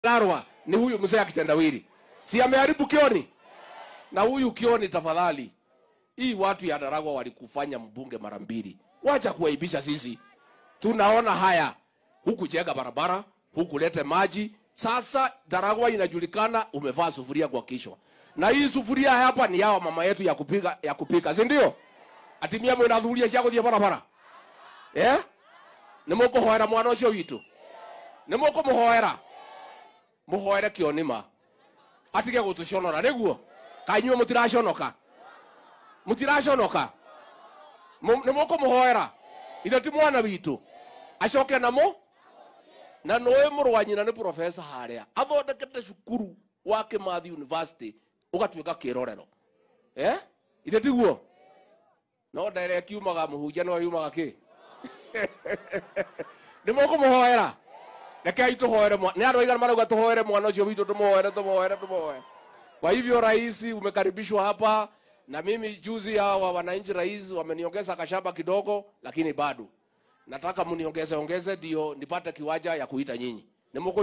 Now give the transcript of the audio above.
Larwa ni huyu mzee akitendawili, si ameharibu Kioni? Na huyu Kioni, tafadhali, hii watu ya Daragwa walikufanya mbunge mara mbili, wacha kuwaibisha sisi. Tunaona haya, huku jenga barabara, huku lete maji. Sasa Daragwa inajulikana umevaa sufuria kwa kichwa, na hii sufuria hapa ni yao mama yetu ya kupika, ya kupika, si ndio? atimia mwina thuria cia guthie barabara eh nä må kå hoera mwana å cio witå nä må kå må hoera må hoere kä onima atige gå tå conora nä guo kainyue må tiraconoka må tiraconoka nä må kå må hoera ithe ti mwana witå acoke namo na nä må rwa nyina nä profesa harä a athondekete cukuru wa kä mathi university å gatuä ka kä rorero eh ithe tiguo no ndere kiumaga muhunjia no yumaga ki nä må kå må hoera rekei tå hoere nä andå aigana marauga tå hoere mwana å cio witå tå moere tå moere tå moere kwa hivyo rais umekaribishwa hapa na mimi juzi hawa wananchi rais wameniongeza kashamba kidogo lakini bado nataka mniongeze ongeze ndio nipate kiwanja ya kuita nyinyi Nĩ mũkũ-